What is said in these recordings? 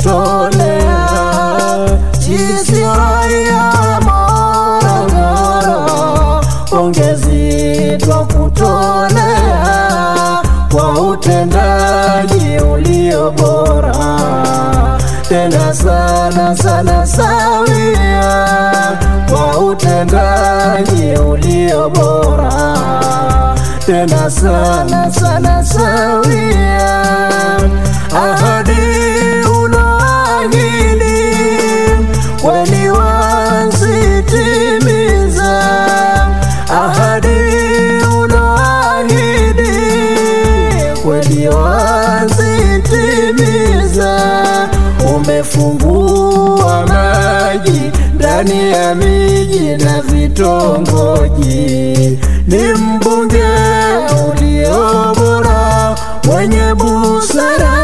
kutolea sisi raia Morogoro, pongezi twa kutolea kwa utendaji ulio bora tena sana sana sawia kwa utendaji ulio bora tena sana sana sawia ahadi uloahidi kweli wasitimiza ahadi uloahidi kweli wasitimiza umefungua maji ndani ya miji na vitongoji ni mbunge ulio bora mwenye busara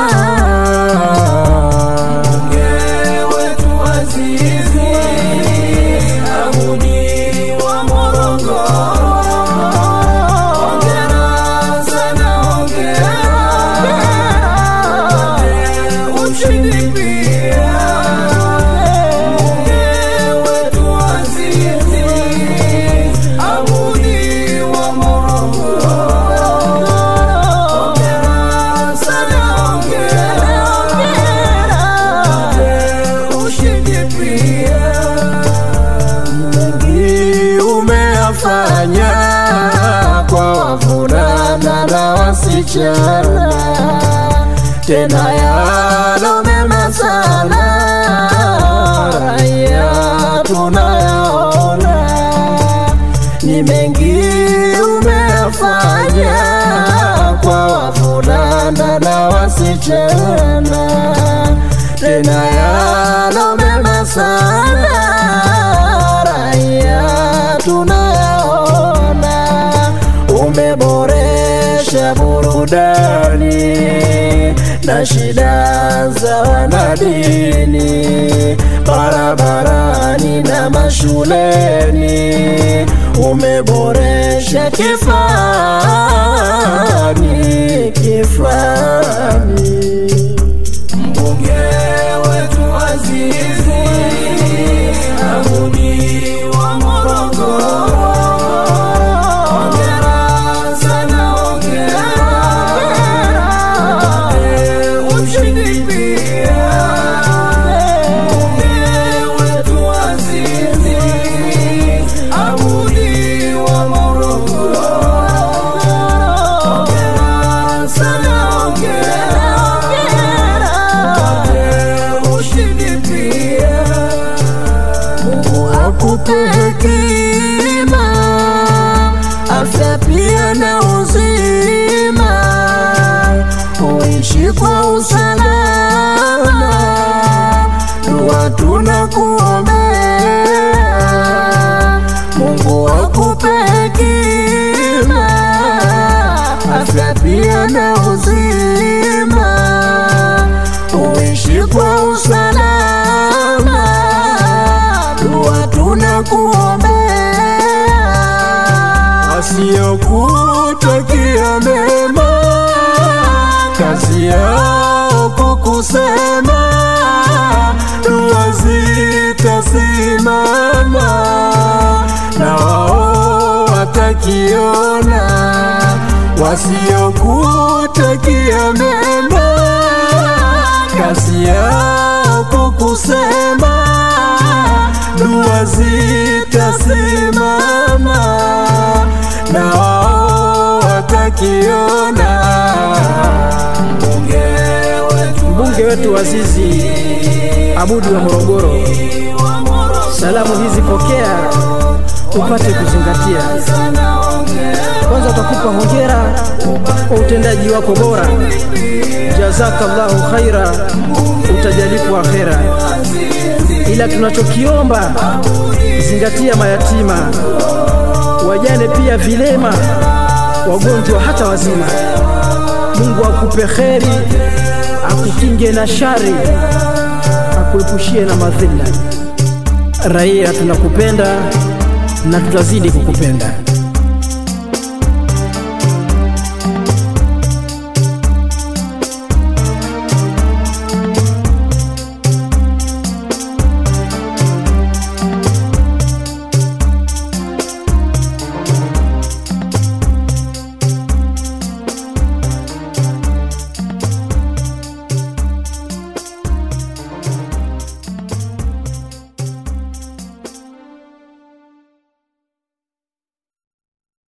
mengi umeyafanya kwa wavulana na wasichana, tena yalo mema sana raia tunayaona, ni mengi umeyafanya kwa wavulana na wasichana, tena yalo mema sana raia tunayaona, umeboresha burudani na shida za wanadini barabarani na mashuleni, umeboresha kifani kifani Mbunge wetu Azizi Abudi wa Morogoro, hongera sana, hongera Eh, ushindi pia. Mbunge wetu Azizi Abudi wa Morogoro, hongera sana, hongera ushindi pia. Mungu akupe hekima, afya pia na uzima, uishi kwa usalama, dua tunakuombea. Mungu akupe hekima, afya pia na uzima, uishi kwa usalama, dua tunakuombea. Wasiokutakia mema, kazi yao kukusema, dua zitasimama na wao watakiona. Wasiokutakia mema, kazi yao kukusema, dua zitasimama na wao watakiona. Mbunge wetu Azizi Abudi wa Morogoro, salamu hizi pokea, upate kuzingatia. Kwanza tutakupa hongera kwa utendaji wako bora, jazakallahu khaira, utajalipwa akhera. Ila tunachokiomba zingatia mayatima, wajane, pia vilema, wagonjwa, hata wazima. Mungu akupe kheri, akukinge na shari, akuepushie na madhila. Raia tunakupenda na tutazidi kukupenda.